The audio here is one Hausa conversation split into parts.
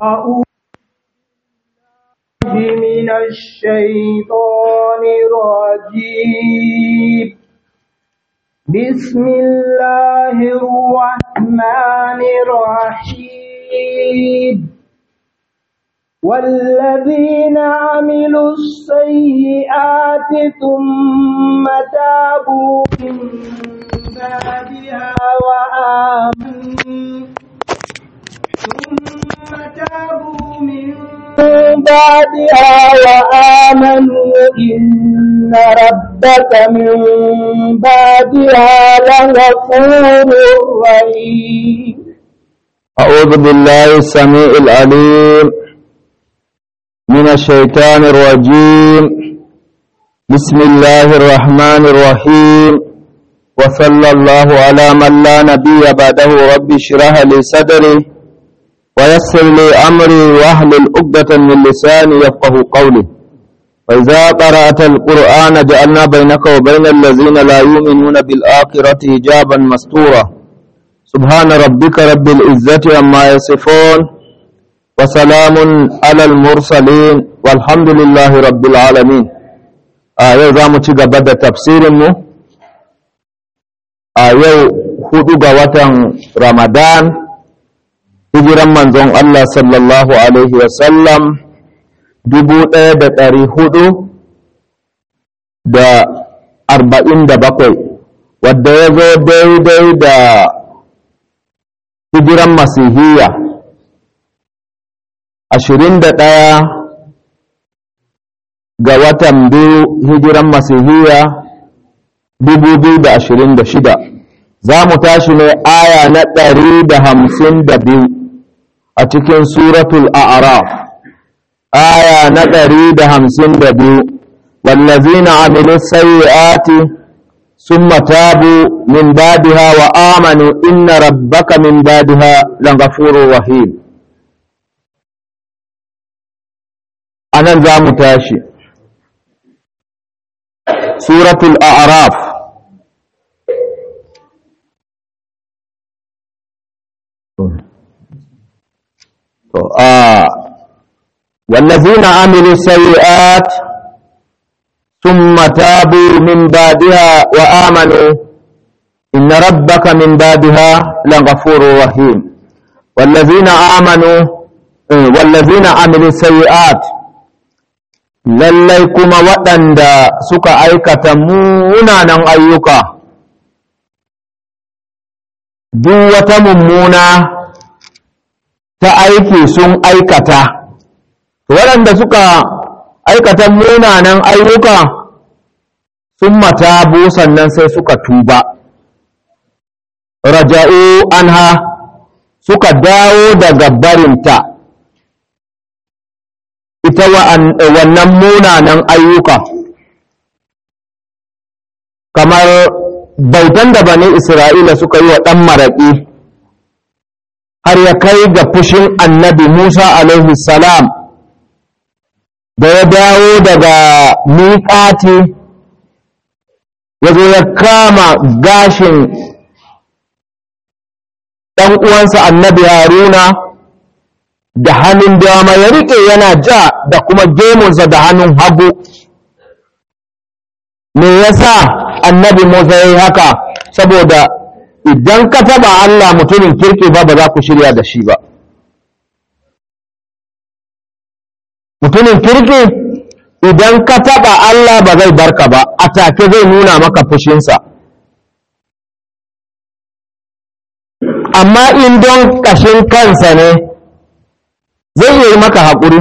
أعوذ من الشيطان الرجيم بسم الله الرحمن الرحيم والذين عملوا السيئات ثم تابوا من بعدها وآمنوا ثم تابوا من بعدها وآمنوا إن ربك من بعدها لغفور رحيم أعوذ بالله السميع العليم من الشيطان الرجيم بسم الله الرحمن الرحيم وصلى الله على من لا نبي بعده رب اشرح لي صدري ويسر لي أمري واحلل عقدة من لساني يفقه قولي وإذا قرأت القرآن جعلنا بينك وبين الذين لا يؤمنون بالآخرة حجابا مستورا سبحان ربك رب العزة عما يصفون وسلام على المرسلين والحمد لله رب العالمين a yau za mu ci gaba da tafsirinmu a yau hudu ga watan ramadan hijiran manzon Allah sallallahu alaihi wasallam dubu ɗaya da ɗari hudu da arba'in da bakwai wadda ya zo daidai da hijiran masihiyya ashirin da ɗaya ga watan biyu hijiran masihiyya dubu biyu da ashirin da shida za mu tashi ne aya na ɗari da hamsin da biyu a cikin suratul a'raf aya na ɗari da hamsin da biyu wallazina amilu sayyi'ati summa tabu min badiha wa amanu inna rabbaka min badiha laghafurur rahim anan za mu tashi suratul a'raf والذين عملوا السيئات ثم تابوا من بعدها وآمنوا إن ربك من بعدها لغفور رحيم والذين آمنوا والذين عملوا السيئات lallai kuma waɗanda suka aikata munanan ayyuka duk wata mummuna ta aiki sun aikata waɗanda suka aikata munanan ayyuka sun matabu sannan sai suka tuba raja'u anha suka dawo daga barinta ita wannan munanan ayyuka kamar bautan da bane isra'ila suka yi wa ɗan maraƙi har ya kai ga fushin annabi musa alaihi salam da ya dawo daga miƙati ya zo ya kama gashin ɗan uwansa annabi haruna da hannun dama ya riƙe yana ja da kuma gemunsa da hannun hagu me yasa annabi musa ya yi haka saboda idan ka taba allah mutumin kirki ba ba za ku shirya da shi ba mutumin kirki idan ka taɓa Allah ba zai barka ba a take zai nuna maka fushinsa amma in don ƙashin kansa ne zai yi maka haƙuri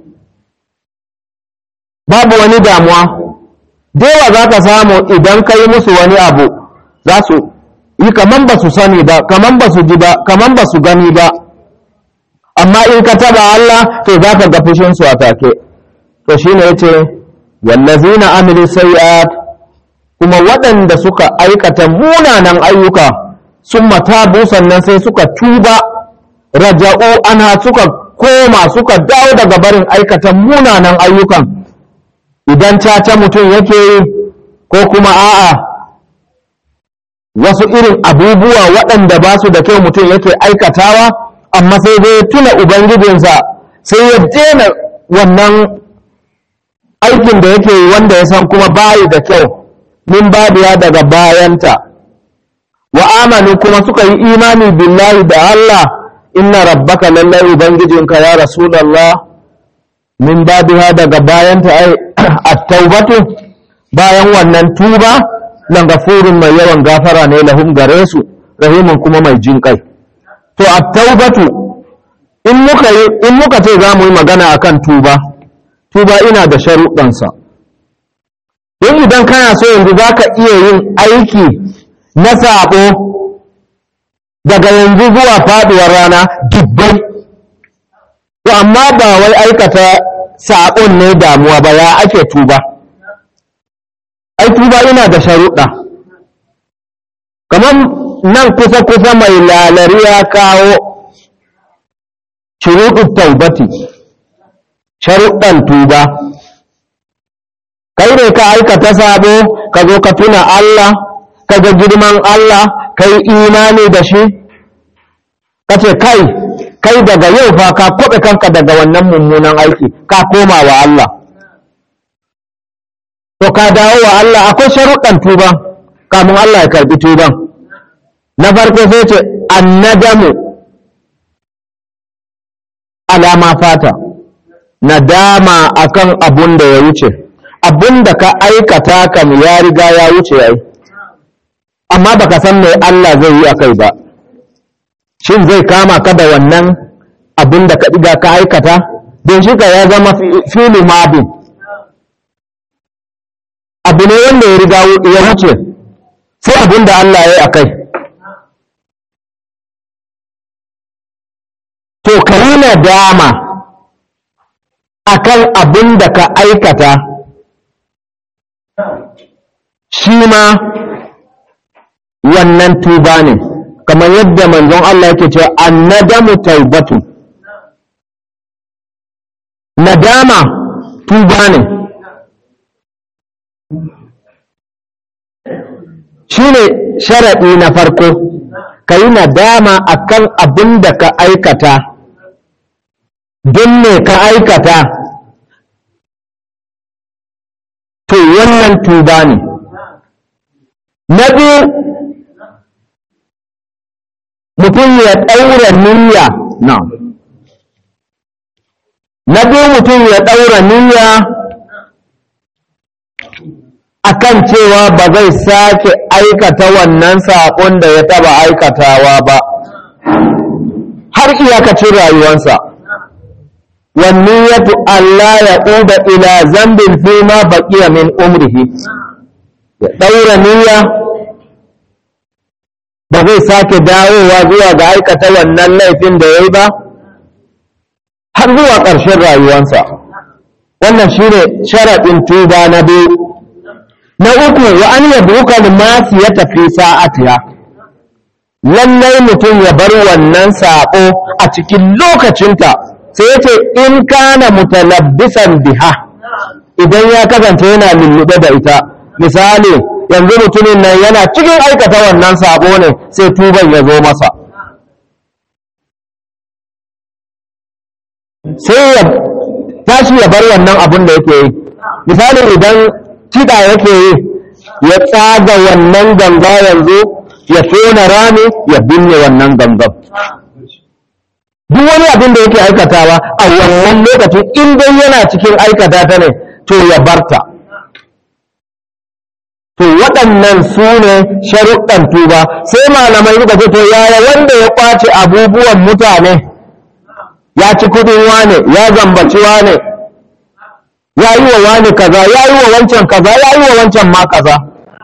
babu wani damuwa dewa za ka samu idan ka yi musu wani abu za su yi kaman ba su sani ba kaman ba su ji ba kaman ba su gani ba amma in ka taba Allah to za ka ga fushinsu a take to shi ne ya ce wallazina amilu sayi'at kuma waɗanda suka aikata munanan ayyuka sun matabu sannan sai suka tuba raja'u ana suka koma suka dawo daga barin aikata munanan ayyukan idan caca mutum yake yi ko kuma a'a wasu irin abubuwa waɗanda ba su da kyau mutum yake aikatawa amma sai dai tuna ubangijinsa sai ya daina wannan aikin da yake yi wanda ya san kuma bayi da kyau min babiya daga bayanta wa amanu kuma suka yi imani billahi da Allah inna rabbaka lallai ubangijinka ya rasulullah min babiha daga bayanta ai at-taubatu bayan wannan tuba lan gafurun mai yawan gafara ne lahum gare su rahimun kuma mai jin kai to at-taubatu in muka yi in muka ce za mu yi magana akan tuba tuba ina da sharuɗansa don idan kana so yanzu za ka iya yin aiki na saɓo daga yanzu zuwa faɗuwar rana dubbai to amma ba wai aikata saɓon ne damuwa ba ya ake tuba ai tuba ina da sharuɗa kamar nan kusa-kusa mai lalari ya kawo shuruɗin taubati sharuɗan tuba kai ne ka aikata sabo ka zo ka tuna Allah ka ga girman Allah ka yi imani da shi ka ce kai kai daga yau fa ka kwaɓe kanka daga wannan mummunan aiki ka koma wa Allah to ka dawo wa Allah akwai sharuɗan tuba kamun Allah ya karɓi tuban na farko sai ce annadamu alama fata nadama akan abun da ya wuce abun da ka aikata kam ya riga ya wuce yayi amma baka san me Allah zai yi akai ba shin zai kama ka da wannan abun da ka diga ka aikata don shi ka ya zama fili mabin abu ne wanda ya riga ya wuce sai abun da Allah ya yi akai to ka yi nadama akan abin da ka aikata shi ma wannan tuba ne kamar yadda manzon Allah yake cewa annadamu taubatu nadama tuba ne shi ne sharaɗi na farko ka yi nadama akan abin da ka aikata don me ka aikata to wannan tuba ne na biyu mutum ya ɗaura niyya na na biyu mutum ya ɗaura niyya akan cewa ba zai sake aikata wannan saƙon da ya taba aikatawa ba har iyakacin rayuwansa والنية ألا يعود إلى ذنب فيما بقي من عمره دور نية ba zai sake dawowa zuwa ga aikata wannan laifin da ya yi ba har zuwa ƙarshen rayuwansa wannan shine sharaɗin tuba na biyu na uku wa an yabuka limasi ya tafi sa'atiya lallai mutum ya bar wannan saƙo a cikin lokacinta sai ya ce in kana mutalabbisan biha idan ya kasance yana lullube da ita misali yanzu mutumin nan yana cikin aikata wannan sabo ne sai tuban ya zo masa sai ya tashi ya bar wannan abun da yake yi misali idan kiɗa yake yi ya tsaga wannan ganga yanzu ya tona rami ya binne wannan gangan duk wani abin da yake aikatawa a wannan lokacin in dai yana cikin aikata ta ne to ya barta to waɗannan su ne sharuɗan tuba sai malamai suka ce to yaya wanda ya ƙwace abubuwan mutane ya ci kudin wane ya zambaci wane ya yi wa wane kaza ya yi wa wancan kaza ya yi wa wancan ma kaza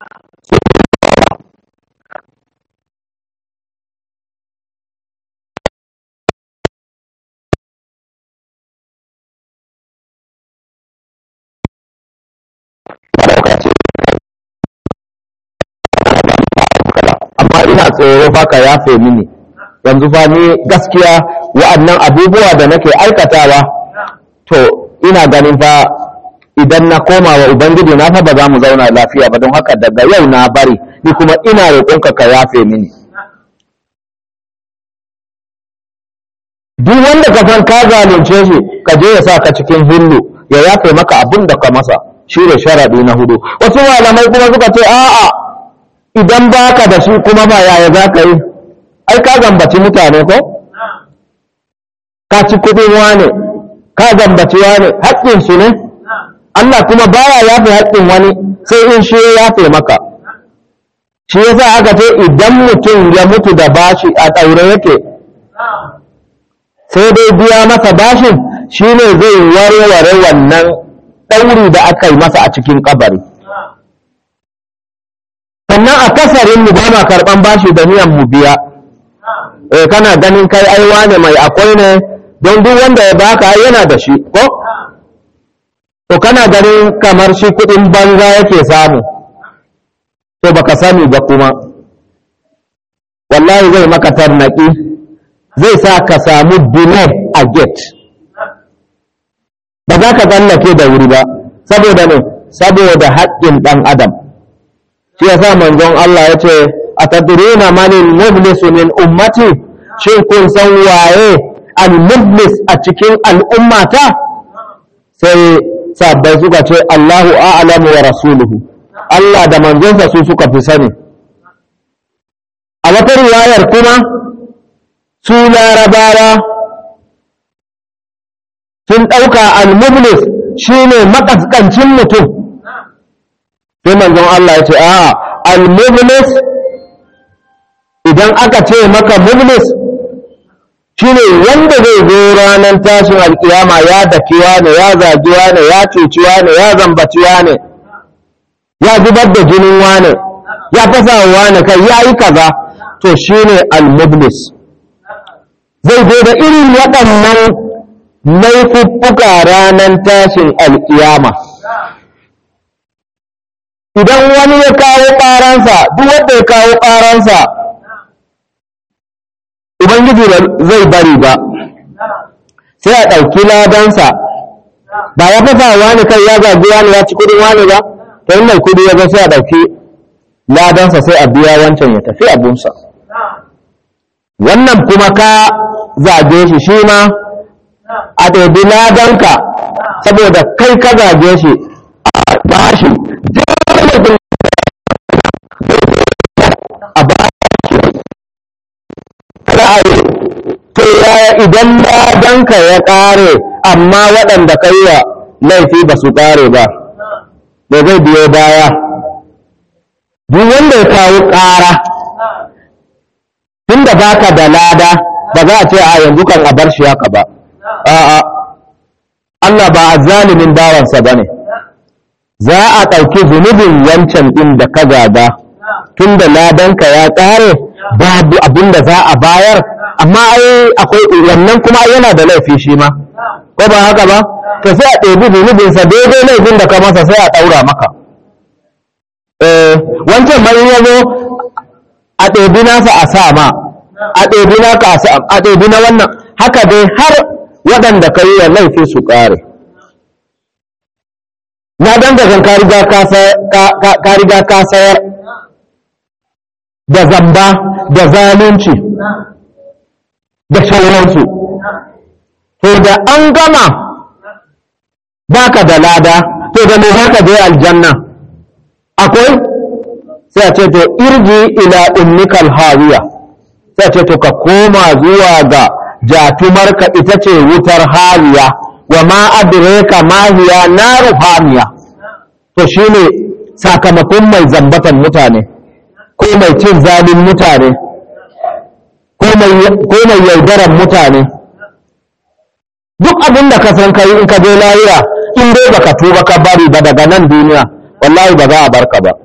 amma ina tsoro fa ka yafe mini yanzu fa ni gaskiya wa'annan abubuwa da nake aikatawa to ina ganin fa idan na koma wa ubangiji na fa ba za mu zauna lafiya ba don haka daga yau na bari ni kuma ina roƙonka ka yafe mini duk wanda ka san ka zalunce shi ka je ya sa ka cikin hillu ya yafe maka abin da ka masa shi ne sharaɗi na hudu wasu malamai kuma suka ce a'a idan baka da shi kuma ba yaya za ka yi ai ka zambaci mutane ko ka ci kuɗin wane ka zambaci wane haƙƙinsu ne Allah kuma baya yafe haƙƙin wani sai in shi ya yafe maka shi yasa aka ce idan mutum ya mutu da bashi a ɗaure yake sai dai biya masa bashin shine zai warware wannan ɗauri da aka yi masa a cikin kabari sannan a kasarin mu ba ma karɓan bashi da niyan mu biya eh kana ganin kai aiwa ne mai akwai ne don duk wanda ya baka yana da shi ko to kana ganin kamar shi kuɗin banza yake samu to baka sani ba kuma wallahi zai maka tarnaki zai sa ka samu delay a gate ba za ka tsallake da wuri ba saboda ne saboda haƙƙin ɗan adam shi yasa manzon Allah ya ce a tadruna manil mublis min ummati shin kun san waye al mublis a cikin al'ummata sai sabbai suka ce Allahu a'lamu wa rasuluhu Allah da manzonsa su suka fi sani a wata riwayar kuma su larabawa sun ɗauka al-mublis shine makaskancin mutum sai manzon Allah ya ce a al-mublis idan aka ce maka mublis shine wanda zai zo ranar tashin alkiyama ya dakiwa ne ya zagiwa ne ya cuciwa ne ya zambaciwa ne ya zubar da jinin wane ya fasa wane kai ya yi kaza to shine al-mublis zai zo da irin waɗannan laifuffuka ranar tashin alkiyama idan wani ya kawo ƙaransa duk wanda ya kawo ƙaransa ubangiji ba zai bari ba sai a ɗauki ladansa ba ya fasa wani kai ya zagi wani ya ci kudin wani ba ta yi mai kudi ya zo sai a ɗauki ladansa sai a biya wancan ya tafi abunsa wannan kuma ka zage shi shi ma a ɗabi ladanka saboda kai ka zage shi a bashi a bashi ra'ayi to yaya idan ladanka ya ƙare amma waɗanda ka yi wa laifi ba su ƙare ba da zai biyo baya duk wanda ya kawo ƙara tun da baka da lada ba za a ce a yanzu kan a bar shi haka ba a'a Allah ba a zalimin bawansa ba ne za a ɗauki zunubin wancan ɗin da ka gada tun da ladanka ya ƙare babu abin da za a bayar amma ai akwai wannan kuma yana da laifi shi ma ko ba haka ba ka sai a ɗebi zunubinsa daidai laifin da ka masa sai a ɗaura maka wancan mai ya zo a ɗebi nasa a sa ma a ɗebi naka a sa a ɗebi na wannan haka dai har waɗanda ka yi wa laifi su ƙare na dangagan ka riga ka sayar da zamba da zalunci da sauransu to da an gama baka da lada to da mai haka je aljanna akwai sai a ce to irji ila ummikal hawiya sai a ce to ka koma zuwa ga jatumarka ita ce wutar hawiya wa ma adraka ma hiya naru hamiya to shine sakamakon mai zambatan mutane ko mai cin zalin mutane ko mai yaudaran mutane duk abin da ka san kai in ka je lahira in dai baka tuba ka bari ba daga nan duniya wallahi ba za a barka ba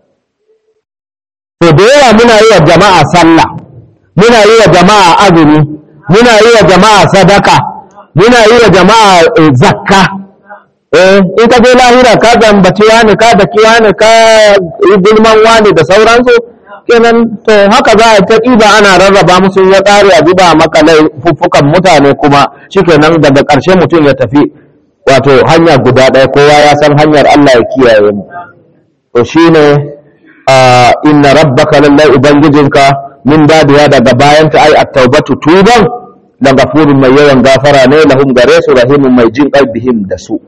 to da yawa muna yi wa jama'a sallah muna yi wa jama'a azumi muna yi wa jama'a sadaka muna yi wa jama'a zakka eh in ka je lahira ka zambaci wani ka daki wani ka yi gulman wani da sauransu kenan to haka za a ta ɗiba ana rarraba musu ya ƙare a zuba maka laifuffukan mutane kuma shikenan daga ƙarshe mutum ya tafi wato hanya guda ɗaya kowa ya san hanyar Allah ya kiyaye mu to shine inna rabbaka lallai ubangijinka min dadiya daga bayanta ai at-taubatu tuban la gafurun mai yawan gafara ne lahum gare su rahimun mai jin bihim da su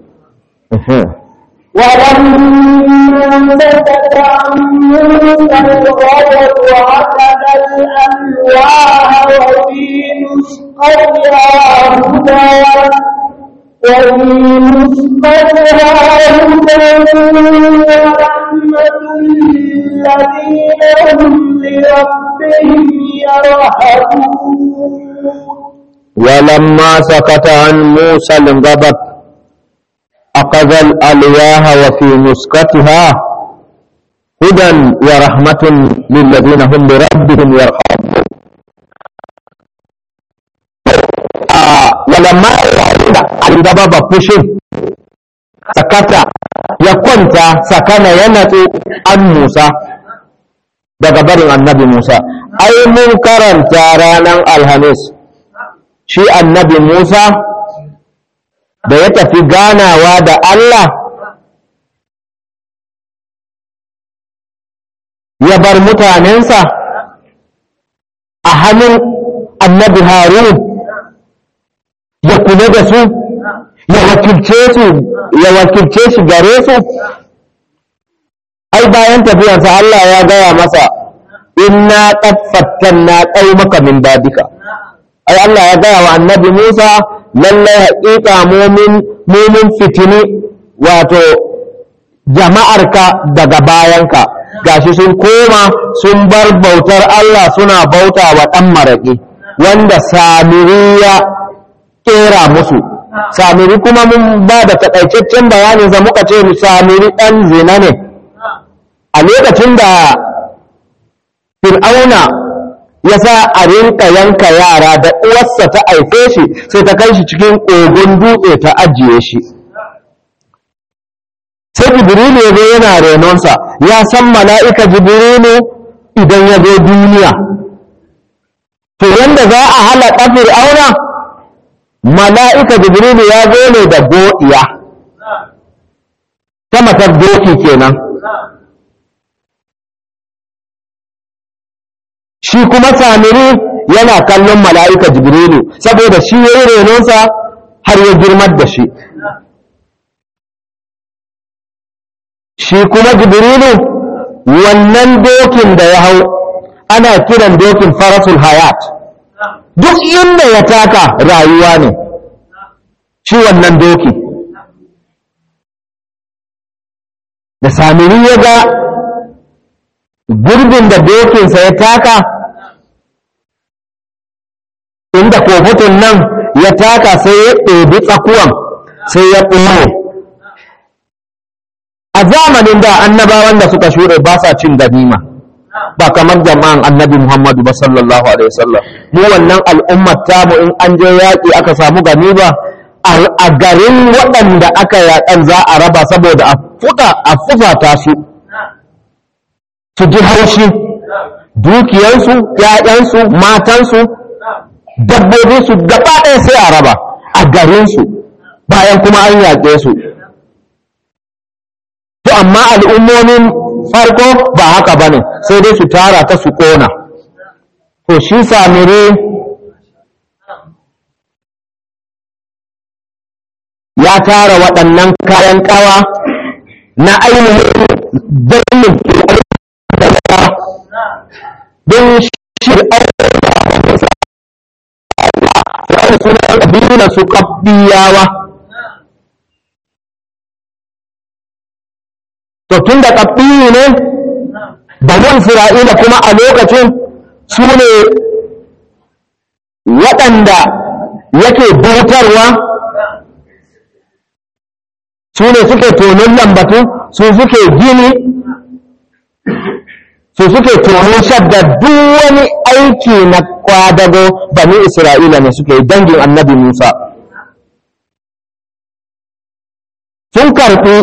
ولما سكت عن موسى الغضب وأخذ الألواح وفي نسختها هدى وفي نسختها هدى ورحمة للذين هم لربهم يرهبون ولما سكت عن موسى الغضب أخذ الألواح وفي نسختها هدى ورحمة للذين هم بربهم يرحمون ولما الغضب فشل sakata ya kwanta sakana ya natsu an Musa daga barin annabi Musa ai mun karanta ranar alhamis shi annabi Musa da ya tafi ganawa da Allah ya bar mutanensa a hannun annabi Harun ya kula da su ya wakilce su ya wakilce shi gare su ai bayan tafiyarsa Allah ya gaya masa inna qad fattanna qaumaka min babika ai Allah ya gaya wa annabi Musa lallai haƙiƙa mumin mumin fitini wato jama'arka daga bayanka gashi sun koma sun bar bautar Allah suna bauta wa ɗan maraƙi wanda samiriya ƙera musu samiri kuma mun ba da taƙaitaccen bayaninsa muka ce samiri ɗan zina ne a lokacin da fir'auna ya sa a rinka yanka yara da uwarsa ta haife shi sai ta kai shi cikin ƙogon dutse ta ajiye shi sai jibrilu ya zo yana renonsa ya san mala'ika jibrilu idan ya zo duniya to yanda za a halaka fir'auna mala'ika jibrilu ya zo ne da go'iya ta matar doki kenan shi kuma samiri yana kallon mala'ika jibrilu saboda shi ya yi renonsa har ya girmar da shi shi kuma jibrilu wannan dokin da ya hau ana kiran dokin farasul hayat duk inda ya taka rayuwa ne shi wannan doki da samiri ya ga gurbin da dokinsa ya taka inda kofutun nan ya taka sai ya ɗebi tsakuwan sai ya ɓoye a zamanin da annabawan da suka shure ba sa cin ganima ba kamar jama'an annabi muhammadu ba sallallahu alaihi wasallam mu wannan al'ummar tamu in an je yaƙi aka samu ganima a garin waɗanda aka yaƙan za a raba saboda a fufata su su ji haushi dukiyarsu ‘ya'yansu matansu dabbobinsu gaba ɗaya sai a raba a garinsu bayan kuma an yaƙe su to amma al'ummomin farko ba haka ba ne sai dai su tara ta su ƙona to shi samire ya tara waɗannan kayan ƙawa na ainihin birnin don shir'ar suna ƙabilun su ƙabbiyawa to tun da ƙabbiyu ne banu isra'ila kuma a lokacin su ne waɗanda yake bautarwa su ne suke tonon lambatu su suke gini su suke tonon shadda duk wani aiki na kwadago bani isra'ila ne suke dangin annabi musa sun karɓi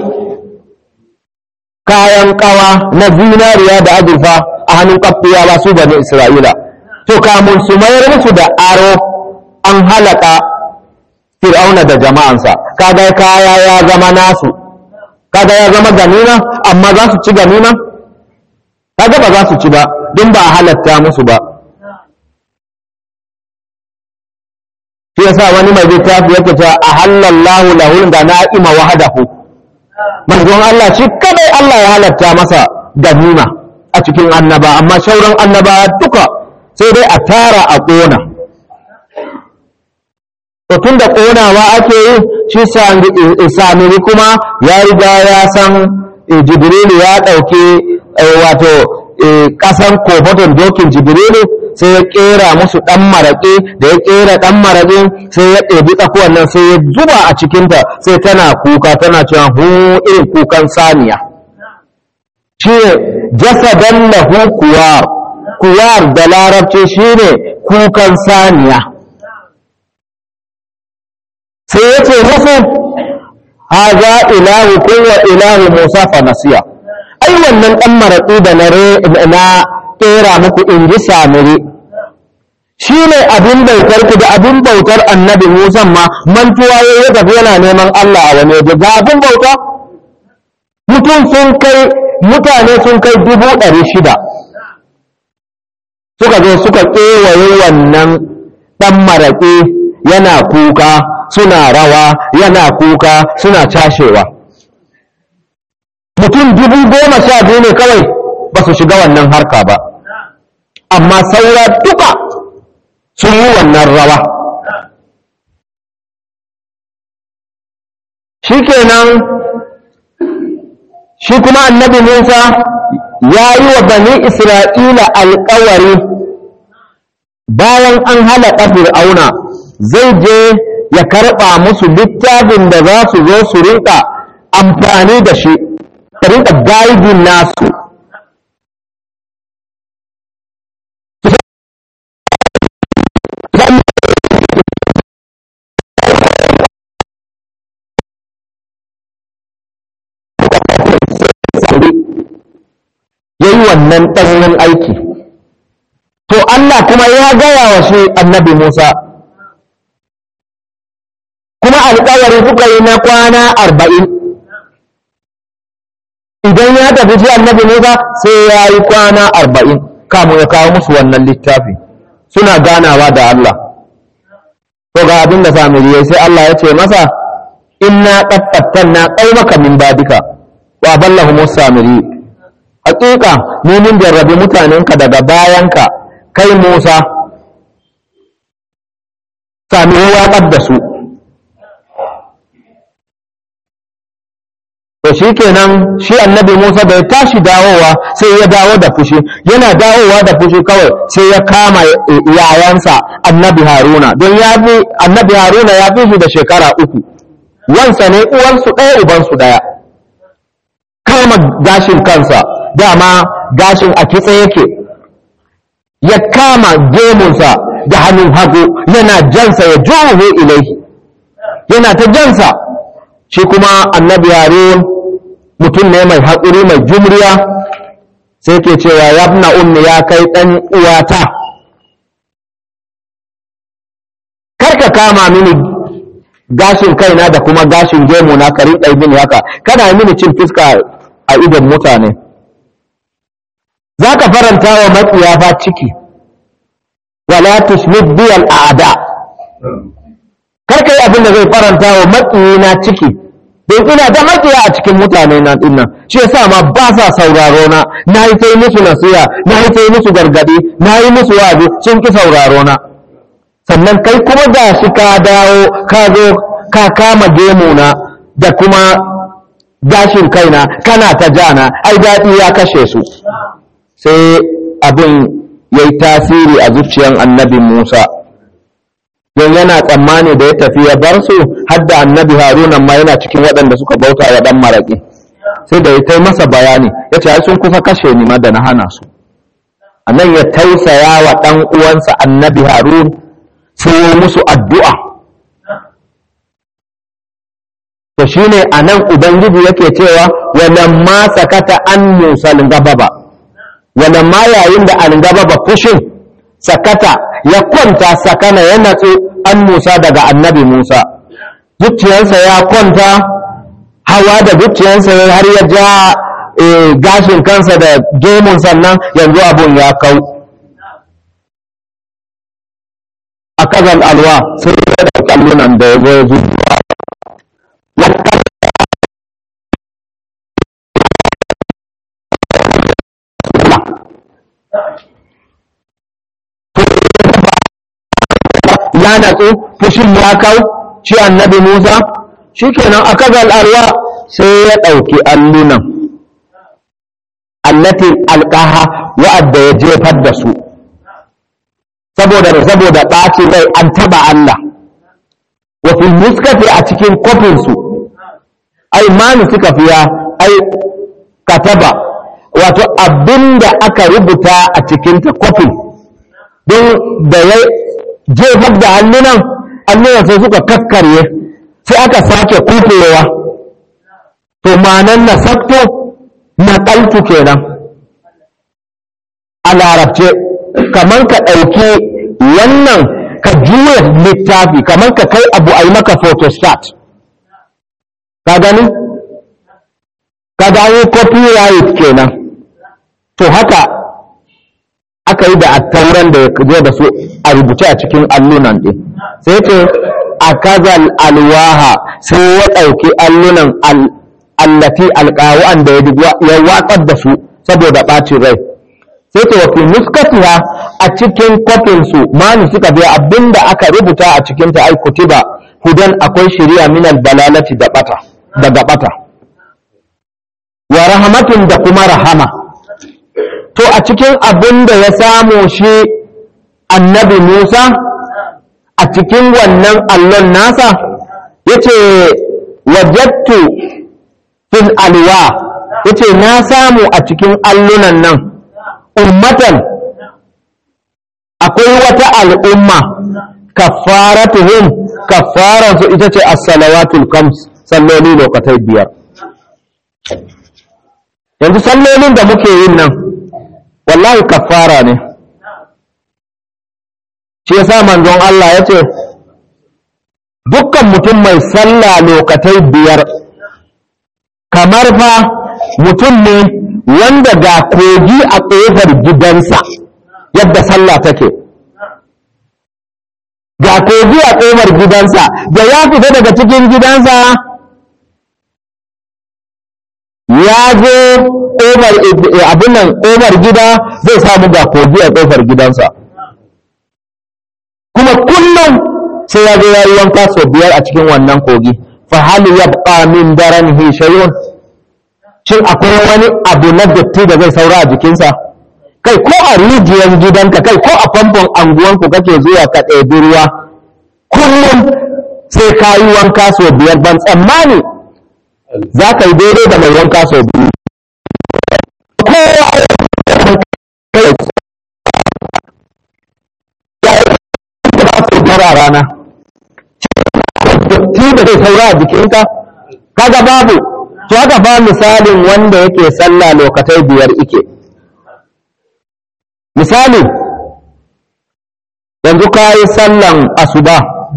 kayan kawa na zinariya da azurfa a hannun kafiyawa su bani isra'ila to kamun su mayar musu da aro an halaka fir'auna da jama'ansa kaga kaya ya zama nasu kaga ya zama ganima amma za su ci ganima kaga ba za su ci ba don ba a halatta musu ba shi yasa wani mai littafi yake cewa ahallallahu lahul ganaima wahdahu manzon Allah shi kadai Allah ya halatta masa ganima a cikin annaba amma sauran annaba duka sai dai a tara a ƙona to tun da ƙonawa ake yi shi samiri kuma ya riga ya san jibrilu ya ɗauki wato ƙasan kofaton dokin jibrilu sai ya ƙera musu ɗan maraƙi da ya ƙera ɗan maraƙin sai ya ɗebi tsakuwan nan sai ya zuba a cikinta sai tana kuka tana cewa hu irin kukan saniya shi ne jasadan lahu kuwar kuwar da larabci shi ne kukan saniya sai ya ce musu haza ilahu wa ilahu musa fa nasiya ai wannan ɗan maraƙi da na ƙera muku in ji samiri shi ne abin bautar ku da abin bautar annabi musan ma mantuwa ya yi tafi yana neman allah a wani waje ga abin bauta mutum sun kai mutane sun kai dubu ɗari shida suka zo suka kewaye wannan ɗan maraƙi yana kuka suna rawa yana kuka suna cashewa mutum dubu goma sha biyu ne kawai ba su shiga wannan harka ba amma saura duka sun yi wannan rawa shi kenan shi kuma annabi musa ya yi wa bani isra'ila alkawari bayan an halaƙa fir'auna zai je ya karɓa musu littafin da za su zo su rinka amfani da shi ta rinka gaibin nasu ya yi wannan ɗanyen aiki to Allah kuma ya gaya wa shi annabi Musa kuma alƙawari suka yi na kwana arba'in idan ya tafi shi annabi Musa sai ya yi kwana arba'in kamun ya kawo musu wannan littafi suna ganawa da Allah to ga abin da samiri sai Allah ya ce masa inna qad fattanna qaumaka min badika wa ballahu samiri hakika mu mun jarrabi mutanenka daga bayanka kai Musa sami waƙar da su to shi kenan shi annabi Musa bai tashi dawowa sai ya dawo da fushi yana dawowa da fushi kawai sai ya kama yayansa annabi Haruna don ya fi annabi Haruna ya fi shi da shekara uku wansa ne uwansu ɗaya ubansu ɗaya kama gashin kansa dama gashin a kitse yake ya kama gemunsa da hannun hagu yana jansa ya juhu ilaihi yana ta jansa shi kuma annabi harun mutum ne mai haƙuri mai jumriya sai ke cewa ya na ummi ya kai ɗan uwata karka kama mini gashin kaina da kuma gashin gemuna ka rinƙa mini haka kana mini cin fuska a idon mutane za ka faranta wa matsiyafa ciki wala tushmit biyal a'da kar kai abin da zai faranta wa matsiyina ciki don ina da matsiya a cikin mutane na dinnan shi yasa ma ba sa sauraro na na yi sai musu nasiha na yi sai musu gargadi na yi musu wazi sun ki sauraro na sannan kai kuma ga shi ka dawo ka zo ka kama gemuna da kuma gashin kaina kana ta jana ai daɗi ya kashe su sai abin ya yi tasiri a zuciyan annabi Musa don yana tsammani da ya tafi ya bar su har da annabi Haruna ma yana cikin waɗanda suka bauta wa ɗan maraƙi sai da ya kai masa bayani ya ce ai sun kusa kashe ni ma da na hana su a nan ya tausaya wa ɗan uwansa annabi Harun sai ya musu addu'a to shine a nan ubangiji yake cewa walamma sakata an musa gababa walamma yayin da algababa fushin sakata ya kwanta sakana ya natsu an musa daga annabi musa zuciyarsa ya kwanta hawa da zuciyarsa har ya ja gashin kansa da gemun sannan yanzu abun ya kau a kazan alwa sai allunan da ya zo ya zuwa ya natsu fushin ya kau shi annabi Musa shikenan aka alwa sai ya ɗauki allunan allati alqaha wa'adda ya jefar da su saboda saboda ɓaci rai an taba Allah wa fil muskati a cikin kofin su ai mani suka fiya ai kataba wato abinda aka rubuta a cikin ta kofin don da ya jefar da hannunan hannunan sai suka kakkarye sai aka sake kufewa to manan na sakto na ƙaltu kenan a larabce kamar ka ɗauki wannan ka juya littafi kamar ka kai abu a yi maka photostat ka gani ka gani copyright kenan to haka aka yi da attauran da ya da su a rubuce a cikin allunan ɗin sai ce a kazal alwaha sai ya ɗauki allunan allati alƙawa'an da ya watsar da su saboda ɓacin rai sai ce wafi nuskatiha a cikin kofinsu mani suka biya abinda aka rubuta a cikin ta ba hudan akwai shari'a minal balalati da bata daga bata wa rahmatin da kuma rahama to a cikin abin da ya samu shi annabi Musa a cikin wannan allon nasa yace wajattu fil alwa yace na samu a cikin allunan nan ummatan akwai wata al'umma kafaratuhum kafaransu ita ce as-salawatul khams salloli lokatai biyar yanzu sallolin da muke yin nan wallahi kafara ne shi yasa manzon Allah ya ce dukkan mutum mai sallah lokatai biyar kamar fa mutum ne wanda ga kogi a ƙofar gidansa yadda sallah take ga kogi a ƙofar gidansa da ya fita daga cikin gidansa ya zo ƙofar abin nan ƙofar gida zai samu ga kogi a ƙofar gidansa kuma kullum sai ya zo ya yi wanka sau biyar a cikin wannan kogi fa hal yabqa min daranihi shay'un shin akwai wani abu na datti da zai saura a jikinsa kai ko a rijiyar gidanka kai ko a famfon anguwanku kake zuwa ka ɗebi ruwa kullum sai ka yi wanka sau biyar ban tsammani za ka yi daidai da mai wanka sau biyu kowa a rana datti da zai saura a jikinka kaga babu to haka ba misalin wanda yake sallah lokatai biyar ike misali yanzu ka yi sallan asuba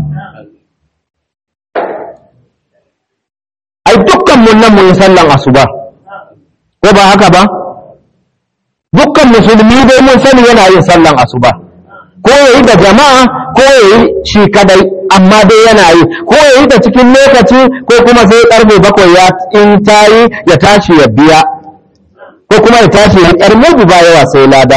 ai dukkan mun nan mun yi sallan asuba ko ba haka ba dukkan musulmi dai mun sani yana yin sallan asuba ko yayi da jama'a ko yayi shi kadai amma dai yana yi ko yayi da cikin lokaci ko kuma sai karfe bakwai ya in tayi ya tashi ya biya ko kuma ya tashi ya yar mudu ba yawa sai lada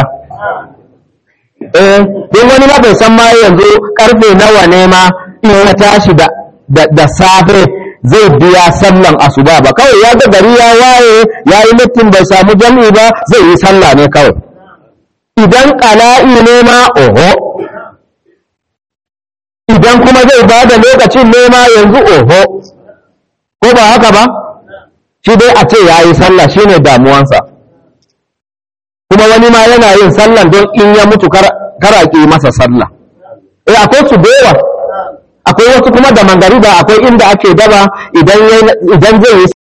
eh don wani ma bai san ma yanzu karfe nawa ne ma in ya tashi da da safe zai biya sallan asuba ba kawai ya ga gari ya waye ya yi littin bai samu jam'i ba zai yi sallah ne kawai idan ƙala'i ne ma oho idan kuma zai ba da lokacin nema yanzu oho ko ba haka ba shi dai a ce ya yi sallah shi ne damuwansa kuma wani ma yana yin sallah don in ya mutu karaƙi masa sallah eh akwai su yawa akwai wasu kuma da mangariba akwai inda ake daba idan zai yi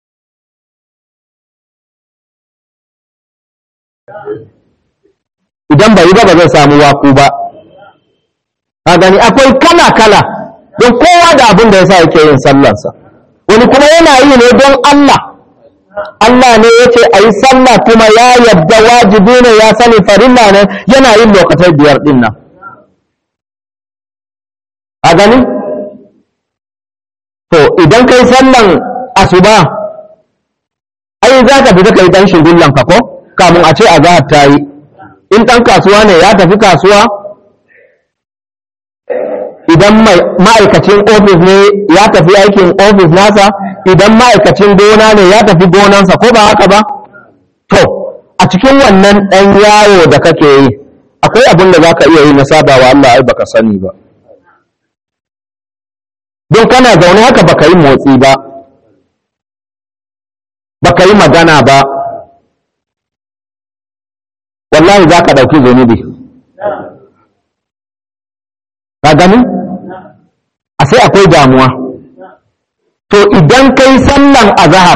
idan bai yi ba ba zai samu waku ba a gani akwai kala-kala don kowa da abin da ya sa yake yin sallansa wani kuma yana yi ne don Allah Allah ne ya ce a yi sallah kuma ya yadda wajibi ne ya sani farilla ne yana yin lokacin biyar din nan a gani to idan kai sallan asuba ai za ka fita kai dan shigullan ka ko kamun a ce azahar ta yi in ɗan kasuwa ne ya tafi kasuwa idan ma'aikacin ofis ne ya tafi aikin ofis nasa idan ma'aikacin gona ne ya tafi gonansa ko ba haka ba to a cikin wannan ɗan yawo da kake yi akwai abin da za ka iya yi na sabawa Allah ai baka sani ba don kana zaune haka baka yi motsi ba baka yi magana ba wallahi za ka ɗauki zunubi ka gani a sai akwai damuwa to idan kai sallan azahar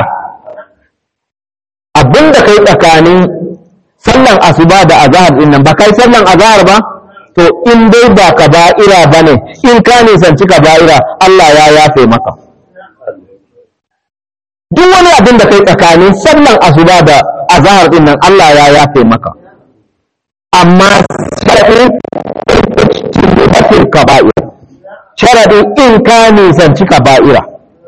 abinda kai tsakanin sallan asuba da azahar din nan ba kai sallan azahar ba to in dai ba ka ba'ira ba ne in ka nisanci ka ba'ira Allah ya yafe maka duk wani abin da kai tsakanin sallan asuba da azahar din nan Allah ya yafe maka amma sharaɗin cikin kaba'ira sharaɗin in ka nisanci kaba'ira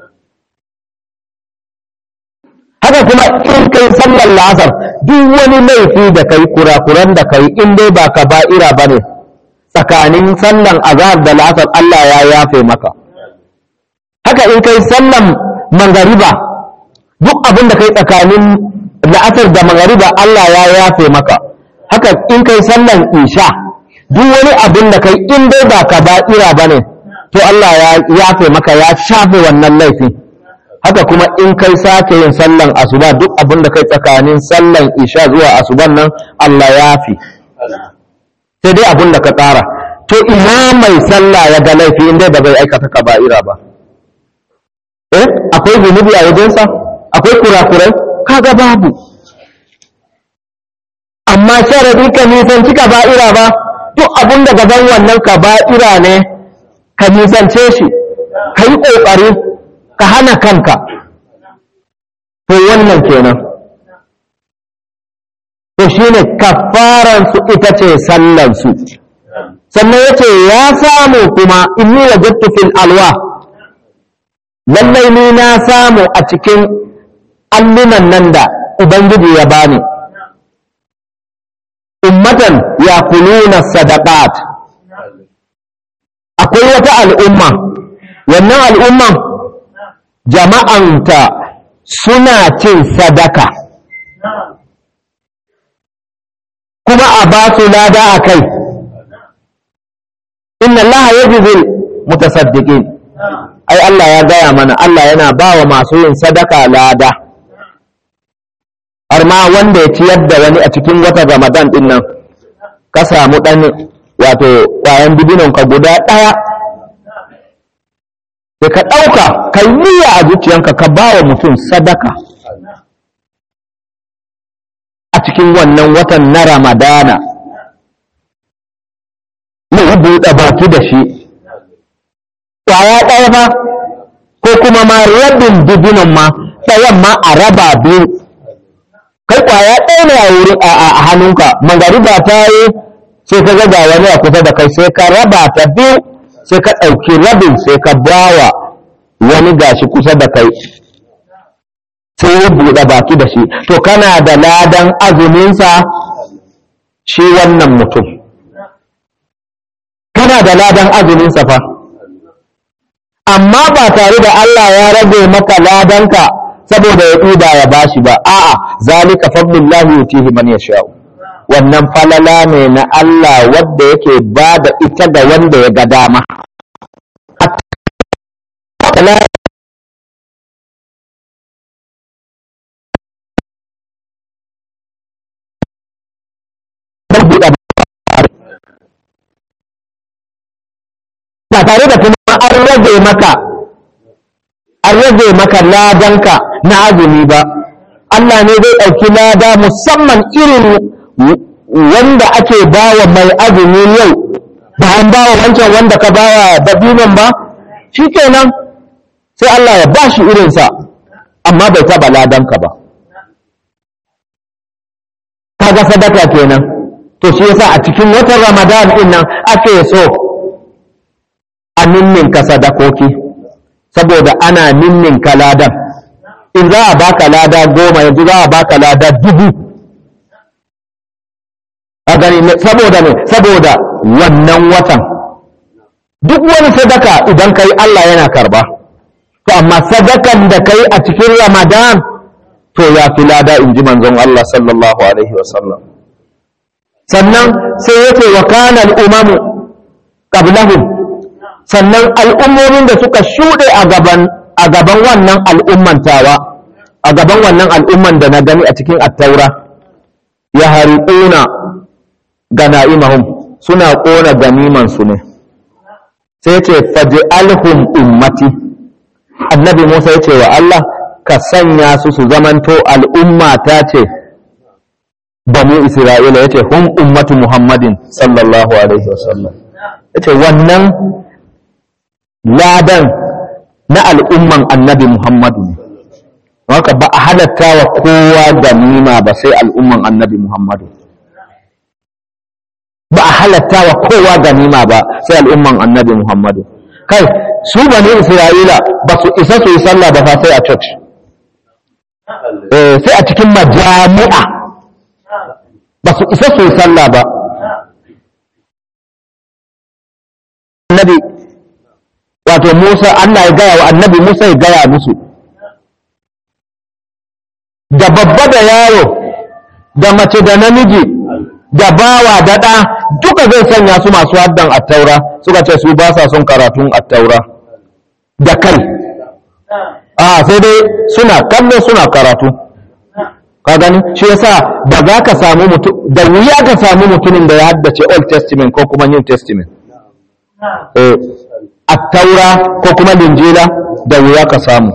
haka kuma in kai sallar la'asar duk wani laifi da kai kurakuran da kai in dai ba kaba'ira ba ne tsakanin sallan azhar da la'asar Allah ya yafe maka haka in kai sallan mangariba duk abin da kai tsakanin la'asar da mangariba Allah ya yafe maka haka in kai sallan isha duk wani abin da kai in dai ba ka ba'ira ba ne to Allah ya yafe maka ya shafe wannan laifin haka kuma in kai sake yin sallan asuba duk abin da kai tsakanin sallan isha zuwa asuban nan Allah ya fi sai dai abin da ka tsara to ina mai sallah ya ga laifi in dai ba zai aikata ka ba'ira ba eh akwai zunubi a wajensa akwai kurakurai kaga babu amma sharadi ka nisanci ka ba'ira ba duk abin da gaban wannan ka ba'ira ne ka nisance shi ka yi ƙoƙari ka hana kanka to wannan kenan to shine kafaransu ita ce sallansu sannan ya ce ya samu kuma inni wajattu fil alwa lallai ni na samu a cikin allunan nan da ubangiji ya bani ummatan ya kuluna sadaqat akwai wata al'umma wannan al'umman jama'anta suna cin sadaka kuma a ba su lada a kai inna Allah ya jizil mutasaddiqin ai Allah ya gaya mana Allah yana ba wa masu yin sadaka lada har ma wanda ya ciyar da wani a cikin wata ramadan din nan ka samu ɗan wato ƙwayan dibinon ka guda ɗaya da ka ɗauka ka yi a zuciyanka ka ba wa mutum sadaka a cikin wannan watan na ramadana na yi buɗe baki da shi ƙwaya ɗaya ba ko kuma ma rabin dibinon ma ɗayan ma a raba biyu kai ƙwaya ɗaya ne a wurin a hannunka mangariba ta yi sai ka ga wani a kusa da kai sai ka raba ta biyu sai ka ɗauki rabin sai ka bawa wani gashi kusa da kai sai ya buɗe baki da shi to kana da ladan azuminsa shi wannan mutum kana da ladan azuminsa fa amma ba tare da Allah ya rage maka ladanka saboda ya ɗuba ya bashi ba a'a zalika fadlullahi yutihi man yasha'u wannan falala ne na Allah wadda yake ba da ita ga wanda ya ga dama ba tare da kuma an rage maka an rage maka ladanka na azumi ba Allah ne zai ɗauki lada musamman irin wanda ake bawa mai azumi yau ba an bawa wancan wanda ka bawa dabinon ba shi kenan sai Allah ya ba shi irinsa amma bai taɓa ladanka ba kaga sadaka kenan to shi yasa a cikin watan ramadan din nan ake so a ninninka sadakoki saboda ana ninninka ladan in za a baka lada goma yanzu za a baka lada dubu a gani saboda ne saboda wannan watan duk wani sadaka idan kai Allah yana karba to amma sadakan da kai a cikin ramadan to ya fi lada in ji manzon Allah sallallahu alaihi wasallam sannan sai yake wa kana al'umamu qablahum sannan al'ummomin da suka shuɗe a gaban a gaban wannan al'umman tawa a gaban wannan al'umman da na gani a cikin attaura ya hariƙuna gana'imahum suna ƙona ganimansu ne sai ce faj'alhum ummati annabi Musa ya ce wa Allah ka sanya su su zamanto al'umma ta ce banu Isra'ila yace hum ummatu Muhammadin sallallahu alaihi wasallam yace wannan ladan na al'umman annabi Muhammadu ne haka ba a halatta wa kowa ganima ba sai al'umman annabi Muhammadu ba a halatta wa kowa ganima ba sai al'umman annabi Muhammadu kai su bani Isra'ila ba su isa su yi sallah ba fa sai a church eh sai a cikin majami'a ba su isa su yi sallah ba annabi wato Musa Allah ya gaya wa annabi Musa ya gaya musu da babba da yaro da mace da namiji da bawa da ɗa duka zai sanya su masu haddan attaura suka ce su ba sa son karatun attaura da kai a sai dai suna kallo suna karatu ka gani shi yasa ba za ka samu mutum da wuya ka samu mutumin da ya haddace old testament ko kuma new testament eh attaura ko kuma linjila da wuya ka samu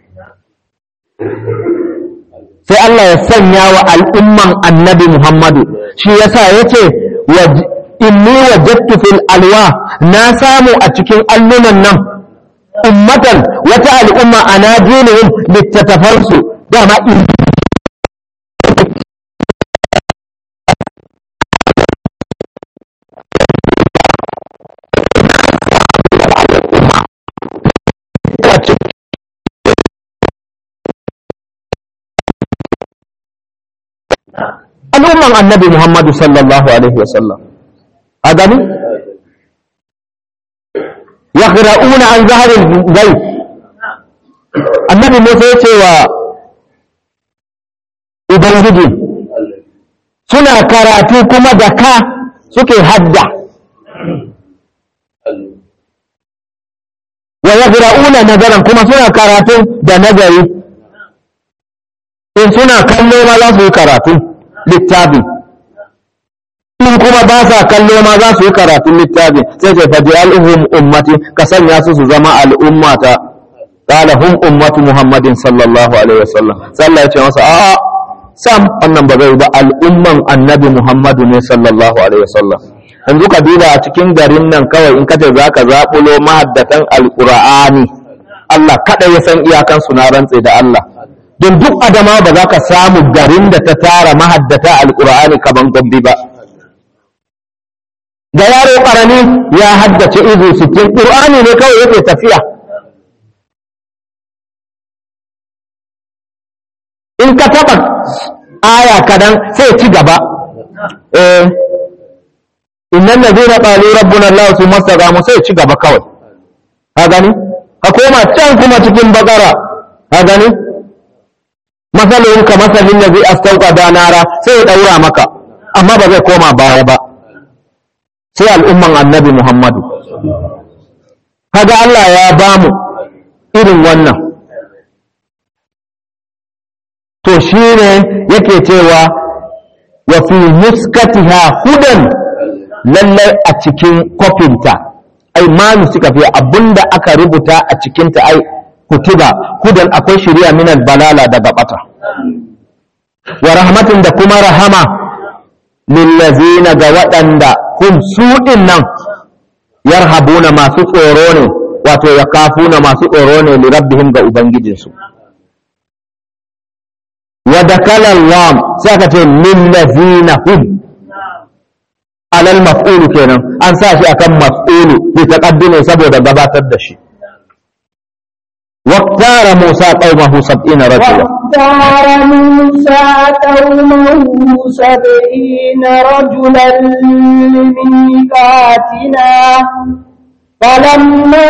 sai Allah ya sanya wa al'umman annabi Muhammadu shi yasa yace inni wajadtu fil alwa na samu a cikin allunan nan ummatan wata al'umma ana dinihim littattafansu dama in al'umman annabi Muhammadu sallallahu Alaihi wasallam a gani? ya ƙira'una an zaharin gai annabi Musa ya ce wa Ubangiji suna karatu kuma da ka suke hadda wa ya ƙira'una nazaran kuma suna karatu da nazari in suna kallo ma za su yi karatu littafi in kuma ba sa kallo ma za su yi karatun littafi sai ce faji al'uhum ummati ka sanya su su zama al'ummata qala hum ummatu muhammadin sallallahu alaihi wasallam sallah ya ce masa a sam wannan ba zai ba al'umman annabi muhammadu ne sallallahu alaihi wasallam yanzu ka duba a cikin garin nan kawai in kace zaka zabulo mahaddatan alqur'ani Allah kada ya san iyakan su na rantse da Allah don duk adama ba za ka samu garin da ta tara mahaddata alkur'ani kaman gombe ba da yaro ƙarami ya haddace izu sittin ƙur'ani ne kawai yake tafiya in ka taɓa aya kadan sai ci gaba eh innan da zai qalu rabbuna allah su mastaqamu sai ci gaba kawai ka gani ka koma can kuma cikin bakara ka gani masalin ka masalin da zai astauka da nara sai ya daura maka amma ba zai koma baya ba sai al'umman annabi muhammadu kaga Allah ya bamu irin wannan to shi ne yake cewa wa fi muskatiha hudan lallai a cikin kofinta ai manu suka fi abinda aka rubuta a cikinta ai kutiba hudan akwai shari'a min balala daga bata wa rahmatin da kuma rahama lillazina ga waɗanda hum su nan yarhabuna masu tsoro ne wato ya kafuna masu tsoro ne li rabbihim ga ubangijinsu wa dakala lam sai aka ce lillazina hum alal maf'ulu kenan an sa shi akan maf'ulu bi taqaddumi saboda gabatar da shi واختار موسى قومه سبعين رجلا واختار موسى قومه سبعين رجلا لميقاتنا فلما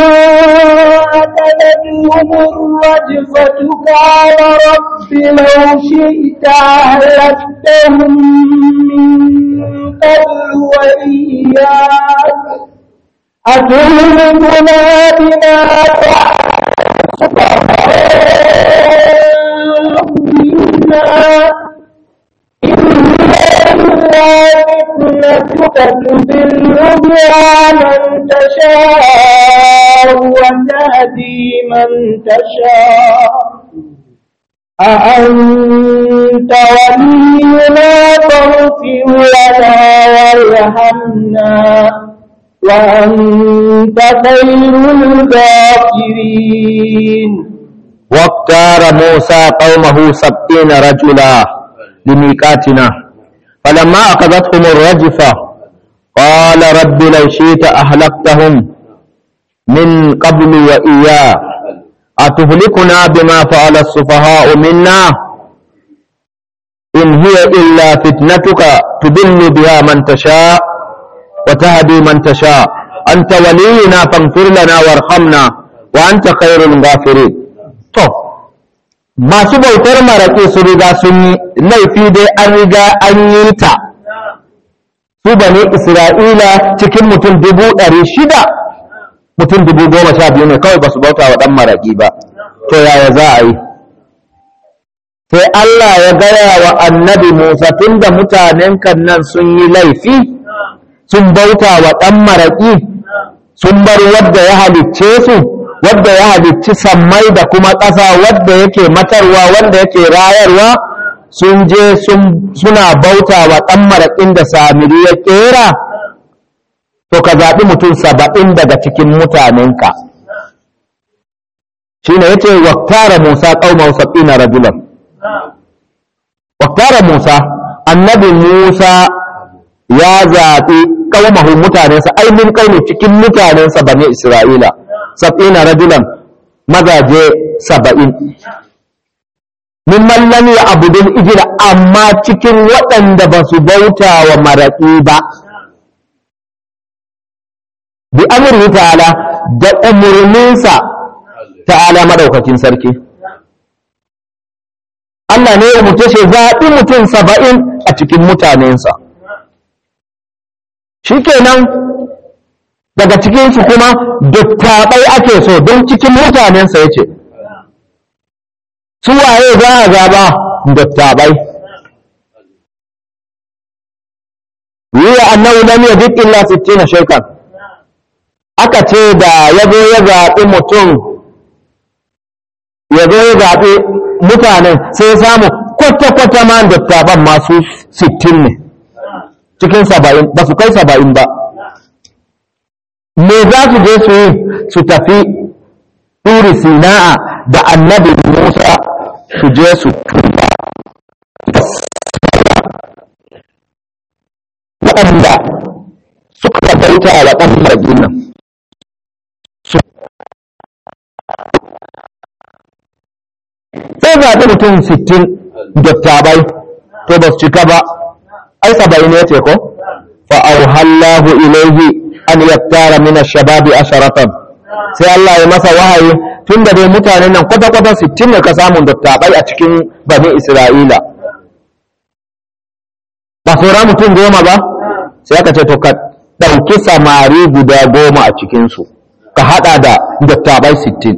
أتتهم الرجفة قال رب لو شئت أهلكتهم من قبل وإياك أتهلكنا بما منا فتنتك تضل بها من تشاء وتهدي من تشاء أأنت ولينا فاغفر لنا وارحمنا وأنت خير الغافرين واختار موسى قومه سبعين رجلا لميقاتنا فلما أخذتهم الرجفة قال رب لو شئت أهلكتهم من قبل وإياه أتهلكنا بما فعل السفهاء منا إن هي إلا فتنتك تضل بها من تشاء وتهدي من تشاء أنت ولينا فاغفر لنا وارحمنا وأنت خير الغافرين to masu bautar maraƙi su riga sun yi laifi dai an riga an yi ta su bane isra'ila cikin mutum dubu ɗari shida mutum dubu goma sha biyu ne kawai ba su bauta wa ɗan maraƙi ba to yaya za a yi sai Allah ya gaya wa annabi Musa tunda mutanen kan nan sun yi laifi sun bauta wa ɗan maraƙi sun bar wadda ya halicce su wadda ya halicci sammai da kuma ƙasa wadda yake matarwa wanda yake rayarwa sun je suna bauta wa ɗan maraƙin da samiri ya ƙera to ka zaɓi mutum saba'in daga cikin mutanenka shi ne ya ce waktara musa ƙaumar sab'ina rajulan waktara musa annabi musa ya zaɓi ƙaumahu mutanensa ainihin ƙauni cikin mutanensa bane isra'ila sab'ina rajulan mazaje saba'in mimman lam ya abudun ijira amma cikin waɗanda ba su bauta wa maraƙi ba bi amurhi ta'ala da umarninsa ta'ala madaukakin sarki Allah ne ya mutu shi zaɓi mutum saba'in a cikin mutanensa shikenan daga cikinsu kuma dattabai ake so don cikin mutanensa ya ce su waye za a zaba dattabai yiwa annahu lam yajid illa 60 shaykan aka ce da yazo ya zaɓi mutum yazo ya zaɓi mutanen sai samu kwata-kwata ma dattaban masu 60 ne cikin 70 ba su kai 70 ba me za su je su yi su tafi turi sina'a da annabi musa su je su tuba waɗanda suka bauta wa ɗan margin nan sai zaɓi mutum sittin dattabai to ba su cika ba ai saba'in ya ce ko fa'auhallahu ilaihi an yaktara min ash-shababi asharatan sai Allah ya masa wahayi tunda dai mutanen nan kwata kwata 60 ne ka samu dattabai a cikin bani Isra'ila ba saura mutum goma ba sai aka ce to ka dauki samari guda goma a cikin su ka hada da dattabai 60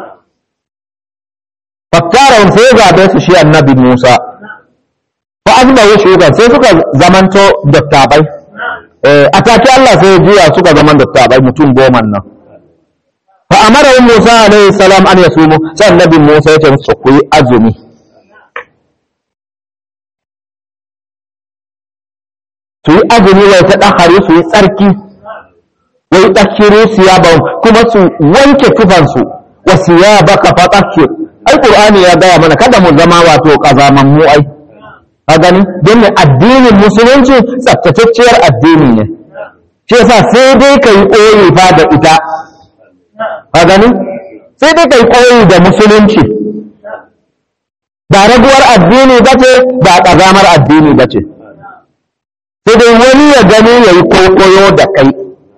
fakkara sai ya zabe su shi annabi Musa fa azba shugan sai suka zamanto dattabai a take Allah sai ya juya suka zama dattabai mutum goma nan fa amara Musa alaihi salam an yasumu sai annabi Musa ya ce musu ku yi azumi su yi azumi wai ta dahari su yi tsarki wai dakiru siyaban kuma su wanke tufansu wa siyabaka fa tahhir ai qur'ani ya gaya mana kada mu zama wato kazaman mu ai ka gani don ne addinin musulunci tsaftatacciyar addini ne shi yasa sai dai ka yi koyi fa da ita ka gani sai dai kai koyi da musulunci ba raguwar addini ba ce ba ƙazamar addini ba ce sai dai wani ya gani ya yi kwaikwayo da kai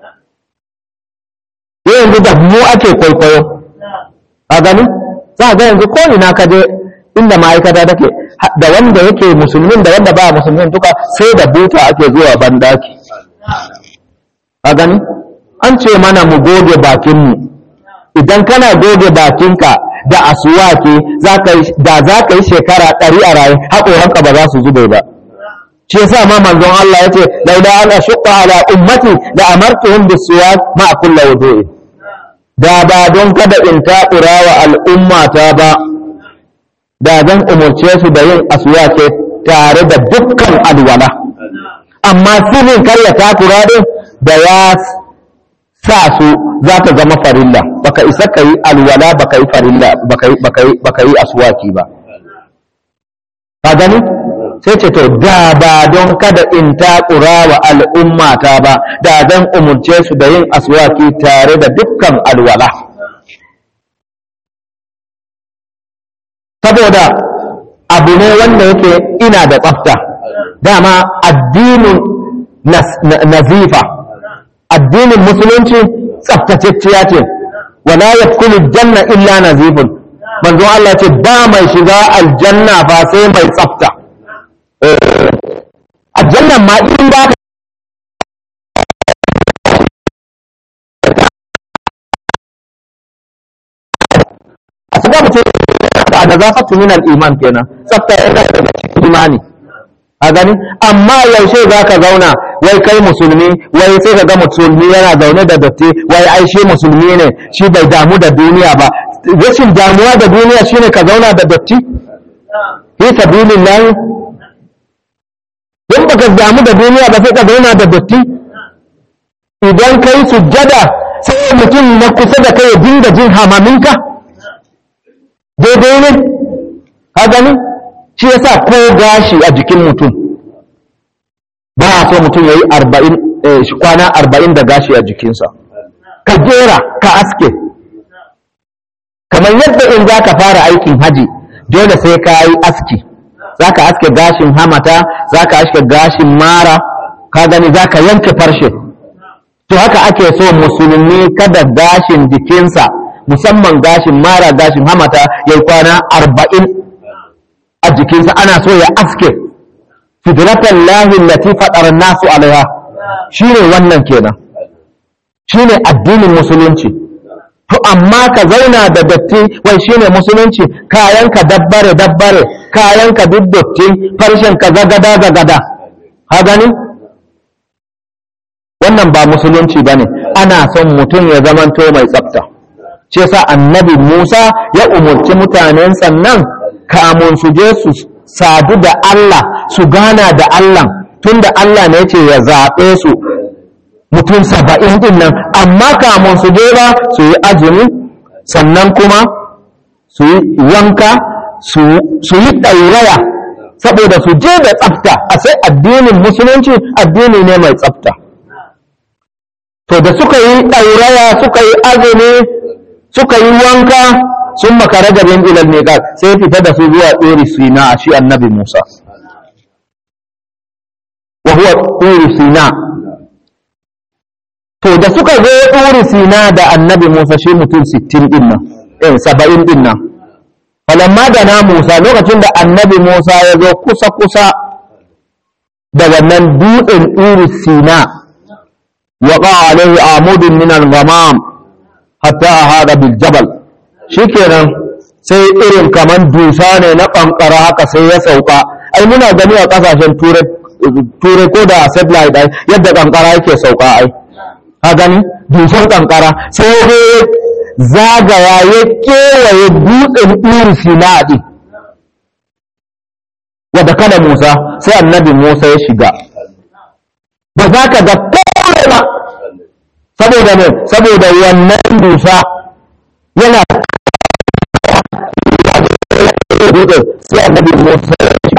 yanzu da mu ake kwaikwayo a gani za ga yanzu ko ina ka je inda ma'aikata take da wanda yake musulmin da wanda ba musulmin duka sai da buta ake zuwa bandaki a gani an ce mana mu goge bakinmu idan kana goge bakinka da asuwaki da za ka yi shekara ɗari a raye haƙoranka ba za su zube ba shi yasa ma manzon Allah yace laula an ashqa ala ummati la amartuhum bisuwak ma kullu wudu'i da ba don kada in takura wa al'ummata ba da zan umurce su da yin aswake tare da dukkan alwala amma sirrin kar ya takura din da ya sa su za ta zama farilla baka isa ka yi alwala baka yi farilla baka yi aswaki ba ka gani sai ce to da ba don kada in takura wa al'ummata ba da zan umurce su da yin aswaki tare da dukkan alwala saboda abu ne wanda yake ina da tsafta dama addinin nazifa addinin musulunci tsaftatacciya ce wala yadkhulu janna illa nazifun manzo Allah ce ba mai shiga aljanna ba sai mai tsafta aljannan ma in ba a shiga mutum da da zafatu min al-iman kenan tsafta yana daga cikin imani a gani amma yaushe za ka zauna wai kai musulmi wai sai ka ga musulmi yana zaune da datti wai ai shi musulmi ne shi bai damu da duniya ba rashin damuwa da duniya shine ka zauna da datti fi sabilillah in baka damu da duniya ba sai ka zauna da datti idan kai sujjada sai mutum na kusa da kai ya dinga jin hamaminka daidai ne ka gani shi yasa ko gashi a jikin mutum ba a so mutum ya yi kwana arba'in da gashi a jikinsa ka jera ka aske kamar yadda in za ka fara aikin haji dole sai ka yi aski za ka aske gashin hamata za ka aske gashin mara ka gani za ka yanke farshe to haka ake so musulmi kada gashin jikinsa musamman gashin mara gashin hamata ya yi kwana arba'in a jikinsa ana so ya aske fitratan lahin lati faɗar nasu alaiha shi ne wannan kenan shi ne addinin musulunci to amma ka zauna da datti wai shi ne musulunci kayanka dabbare dabbare kayanka duk dotti farshenka zagada zagada ha gani wannan ba musulunci ba ne ana son mutum ya zamanto mai tsafta ce sa annabi musa ya umarci mutanen sannan kamun su je su sadu da Allah su gana da Allah tunda Allah ne ce ya zaɓe su mutum saba'in din nan amma kamun su je ba su yi azumi sannan kuma su yi wanka su yi ɗauraya saboda su je da tsafta a sai addinin musulunci addini ne mai tsafta to da suka yi ɗauraya suka yi azumi suka yi wanka sun makara garin ilal miqat sai fita da su zuwa tsori sina a shi annabi Musa wa huwa tsori sina to da suka zo tsori sina da annabi Musa shi mutum 60 din nan eh 70 din nan falamma da na Musa lokacin da annabi Musa ya zo kusa kusa da wannan dutsen tsori sina waqa alaihi amudun min al-ghamam hatta ahada bil jabal shikenan sai irin kaman dusa ne na kankara haka sai ya sauka ai muna gani a kasashen turai ko da satellite ai yadda kankara yake sauka ai ka gani dusan kankara sai ya zagaya ya kewaye dutsen iri sinadi wadda kada musa sai annabi musa ya shiga ba za ka ga kore ba saboda ne saboda wannan dusa yana dutse sai annabi Musa ya ci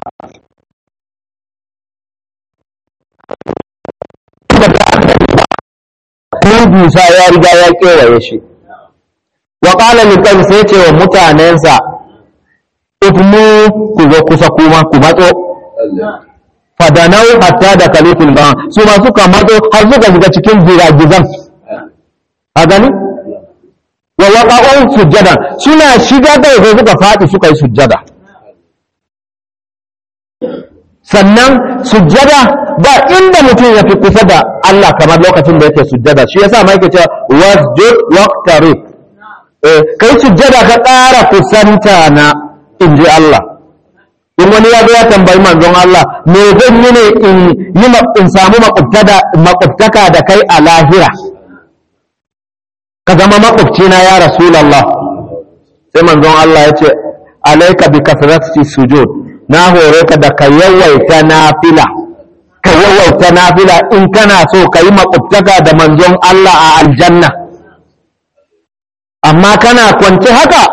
ko dusa ya riga ya kewaye shi wa qala lil qawmi sai ce wa mutanensa ifmu ku zo kusa kuma ku matso fadanau hatta da kalifin ba su ma suka matso har suka shiga cikin giragizan a gani wa waqa'u sujjada suna shiga da sai suka faɗi suka yi sujjada sannan sujjada ba inda mutum ya fi kusa da Allah kamar lokacin da yake sujjada shi yasa ma yake cewa wasjud waqtarib eh kai sujjada ka ƙara kusanta na inji Allah in wani ya zo ya tambayi manzon Allah me zan yi ne in yi in samu makwabtaka da kai a lahira ka zama makwabcina ya rasulallah sai manzon Allah ya ce alaika bi kasrati sujud na hore ka da ka yawaita nafila ka yawaita nafila in kana so ka yi makwabtaka da manzon Allah a aljanna amma kana kwance haka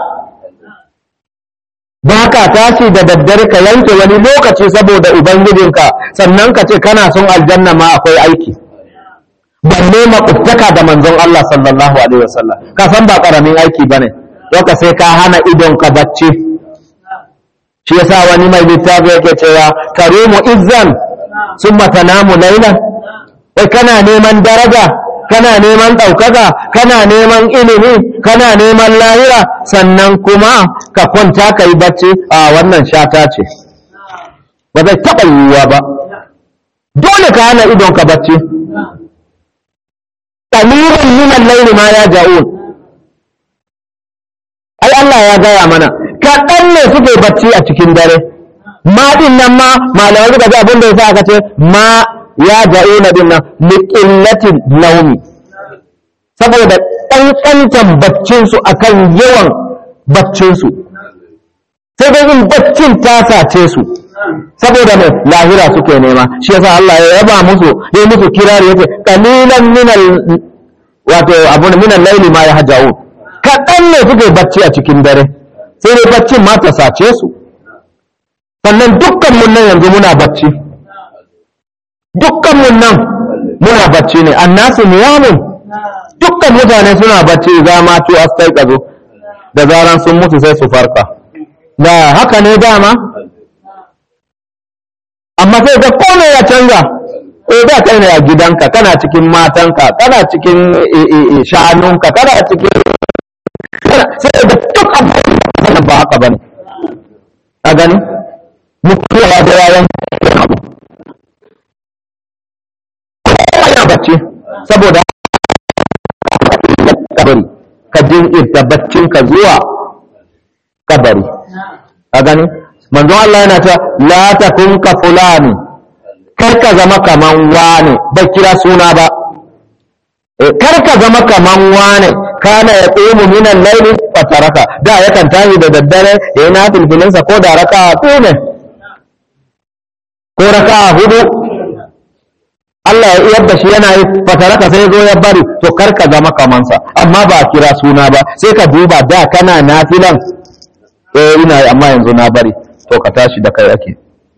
ba ka tashi da daddare ka yanke wani lokaci saboda ubangijinka sannan ka ce kana son aljanna ma akwai aiki balle makwabtaka da manzon Allah sallallahu alaihi wasallam ka san ba karamin aiki bane ka sai ka hana idon ka bacci shi yasa wani mai littafi yake cewa karimu izzan summa tanamu laylan kai kana neman daraja kana neman ɗaukaka kana neman ilimi kana neman lahira sannan kuma ka kwanta ka yi bacci a wannan shata ce ba zai taɓa yiwuwa ba dole ka hana idon ka bacci ƙalirin minan laili ma ya ja'un ai Allah ya gaya mana kaɗan ne suke bacci a cikin dare ma ɗin nan ma malamai suka ji abin da ya sa aka ce ma ya ja'una din nan liqillatin naumi saboda ƙanƙantan baccinsu akan yawan baccinsu sai dai in baccin ta sace su saboda mai lahira suke nema shi yasa Allah ya yaba musu ya musu kirari yace qalilan minal wato abun minal laili ma yahja'un kaɗan ne suke bacci a cikin dare sai dai baccin ma ta sace su sannan dukkan mun nan yanzu muna bacci dukkan mun nan muna bacci ne annasu niyamun dukkan mutane suna bacci za ma tu astai kazo da zaran sun mutu sai su farka da haka ne dama amma sai ga kome ya canza eh da kai ne a gidanka kana cikin matanka kana cikin shanunka kana cikin sai da duk abubuwan ba haka bane a gani mutuwa da yayan abu ana bacci saboda kabari ka jinkirta baccinka zuwa kabari a gani manzo Allah yana ta la takun ka fulani kar ka zama kaman wane bai kira suna ba kar ka zama kaman wane kana ya tsumu minan laili fataraka da yakan tashi da daddare ya yi na filfilinsa ko da raka ne ko raka hudu Allah ya iyar da shi yana yi fataraka sai zo ya bari to kar ka zama kamansa amma ba kira suna ba sai ka duba da kana nafilan eh ina yi amma yanzu na bari to ka tashi da kai ake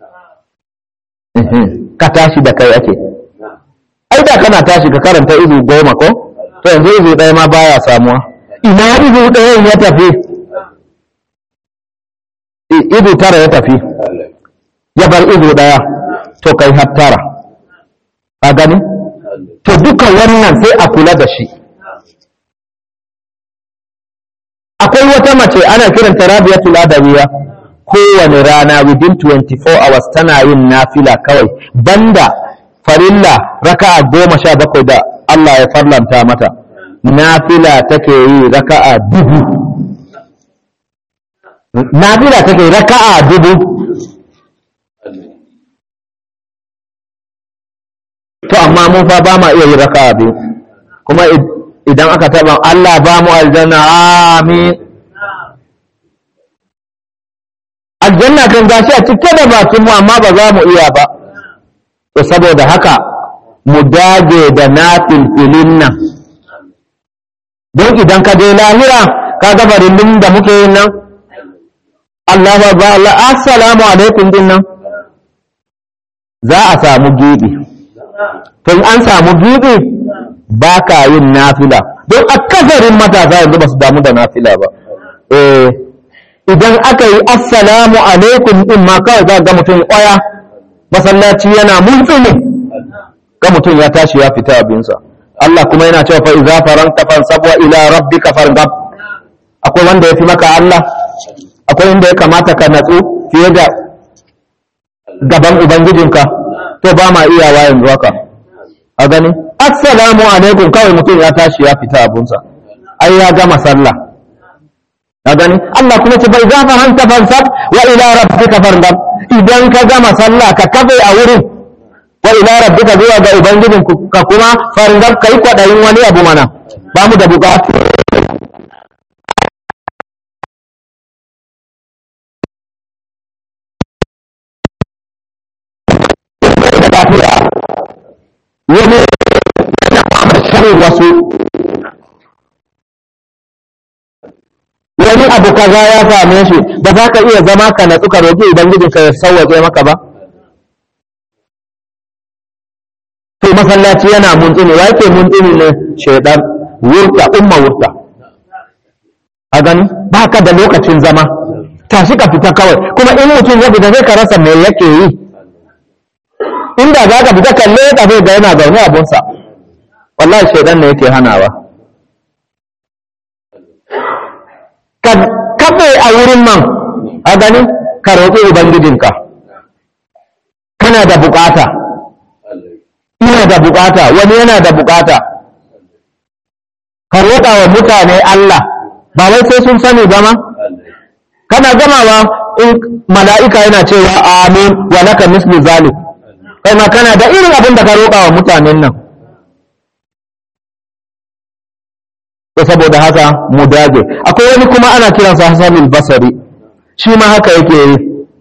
ka tashi da kai ake ai da kana tashi ka karanta izu goma ko to yanzu izu ɗaya ma baya samuwa ina izu ɗayan ya tafi izu tara ya tafi ya bar izu ɗaya to kai har tara a gani to duka wannan sai a kula da shi akwai wata mace ana kiranta rabiatul adawiya kowane rana within 24 hours tana yin nafila kawai banda farilla raka'a goma sha bakwai da Allah ya farlanta mata nafila take yi raka'a dubu nafila take raka'a dubu to amma mun fa ba ma iya yi raka'a biyu kuma idan aka taba Allah ba mu aljanna amin aljanna kan gashi a cike da bakin mu amma ba za mu iya ba to saboda haka mu dage da nafilfilin nan don idan ka je lahira ka ga farillin da muke yin nan Allah ba ba Allah assalamu alaikum din nan za a samu gibi to in an samu gibi ba ka yin nafila don akasarin matasa yanzu ba su damu da nafila ba eh idan aka yi assalamu alaikum in ma kawai za ga mutum kwaya masallaci yana multsini ga mutum ya tashi ya fita abinsa Allah kuma yana cewa fa idza faranta fansab wa ila rabbika farghab akwai wanda ya fi maka Allah akwai inda ya kamata ka natsu fiye da gaban ubangijinka to ba ma iyawa yanzu haka a gani assalamu alaikum kawai mutum ya tashi ya fita abunsa ai ya gama sallah a gani Allah kuma ce bai zafa hanta fansab wa ila rabbika farghab idan ka gama sallah ka kafe a wurin wa ila rabbika zuwa ga ubangijin ka kuma farghab kai kwadayin wani abu mana ba mu da bukatu wani shirin wasu wani abu kaza ya same shi ba za ka iya zama ka natsu ka roƙi ubangijinka ya sauwaƙe maka ba to masallaci yana muntsini wa yake muntsini ne shaidan wurta umma wurta a gani ba ka da lokacin zama tashi ka fita kawai kuma in mutum ya fita zai ka rasa me yake yi inda za ka fita kalle ka zai ga yana zaune abunsa wallahi shaidan ne yake hanawa ka kafe a wurin nan a gani ka roƙi ubangijinka kana da bukata ina da bukata wani yana da bukata ka roƙa wa mutane Allah ba wai sai sun sani ba ma kana gamawa in mala'ika yana cewa amin wa laka mislu zalik kai ma kana da irin abin da ka roƙa wa mutanen nan to saboda haka mu dage akwai wani kuma ana kiransa Hassanul Basri shi ma haka yake yi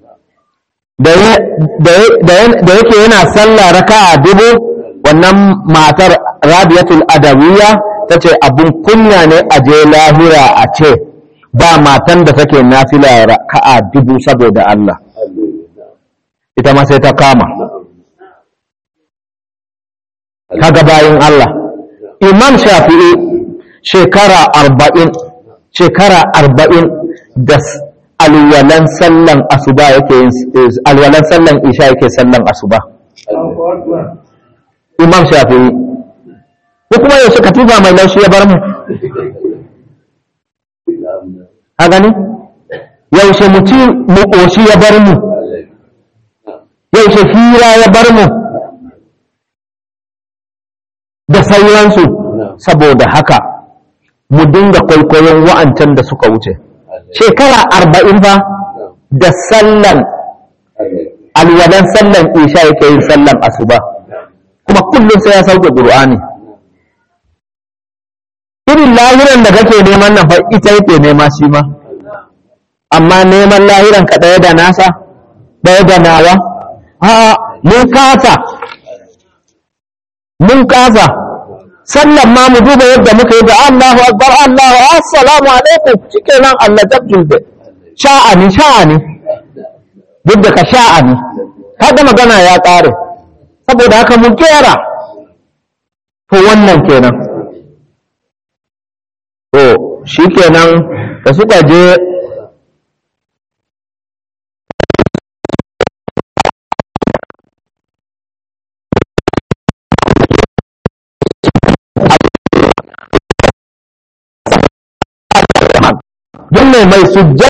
da yake yana sallah raka'a dubu wannan matar Rabiatul Adawiyya tace abun kunya ne a je lahira a ce ba matan da take nafila raka'a dubu saboda Allah ita ma sai ta kama kaga bayin Allah Imam Shafi'i shekara arba'in shekara arba'in da alwalan sallan asuba yake yin alwalan sallan isha yake sallan asuba imam shafi'i ko kuma yaushe katifa mai laushi ya bar mu a gani yaushe mutum mu ƙoshi ya bar mu yaushe hira ya bar mu da sauransu saboda haka mu dinga kwaikwayon wa'ancan da suka wuce shekara arba'in fa da sallan alwalan sallan isha yake yin sallan asuba kuma kullum sai ya sauke ƙur'ani irin lahiran da kake neman nan fa ita yake nema shi ma amma neman lahiran ka ɗaya da nasa ɗaya da nawa a mun kasa mun kasa sallan ma mu duba yadda muka yi da Allahu akbar Allahu assalamu alaikum shikenan Allah tabjul da sha'ani sha'ani duk da ka sha'ani kaga magana ya ƙare saboda haka mu kera to wannan kenan to shikenan da suka je don mai mai sujjada